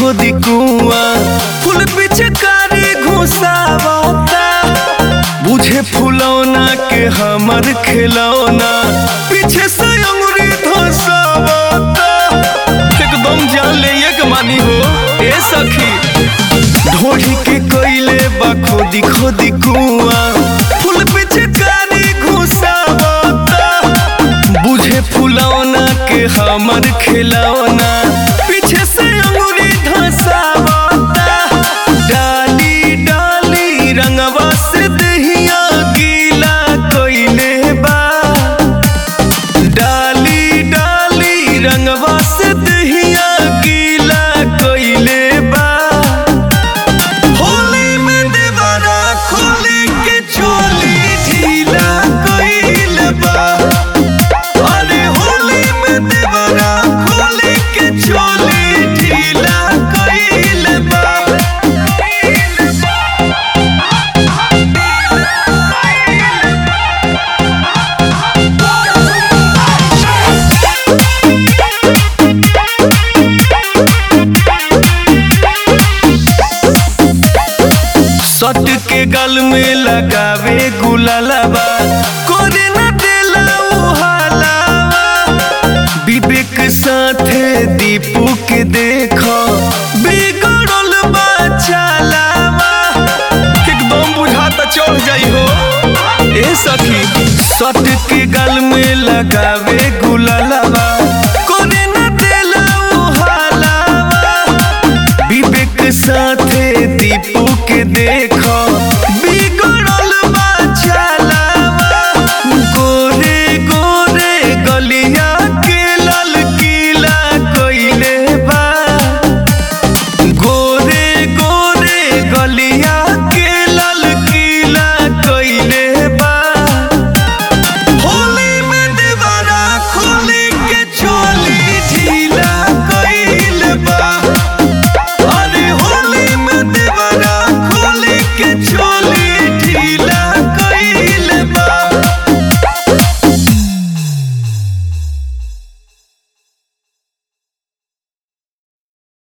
खोदी कुआ फूल पिचकारी घुसावता बुझे फुलौना के हमर खिलौना पीछे से अंगुरी धसावता एकदम जान ले एक मानी हो ए सखी ढोढ़ी के कोइले बा खोदी खोदी कुआ फूल पिचकारी घुसावता बुझे फुलौना के हमर खिलौना पीछे से अंगुरी धसावता डाली डाली रंगवा से दहिया गीला कोइले बा डाली डाली रंगवा से दहिया गीला कोइले बा होली में देवरा खोली के चोली ढीला कोइले बा अरे होली में देवरा खोली के चोली ढीला कोइले बा सट के गल में लगावे गुलालाबा कोरे न देला उहालावा विवेक साथे दीपू के देखो बिगड़ल बा चालावा एकदम बुझाता चढ़ जाई हो ए सखी सट के गल में लगावे गुलालाबा कोरे न देला उहालावा विवेक साथे दीपू के देखो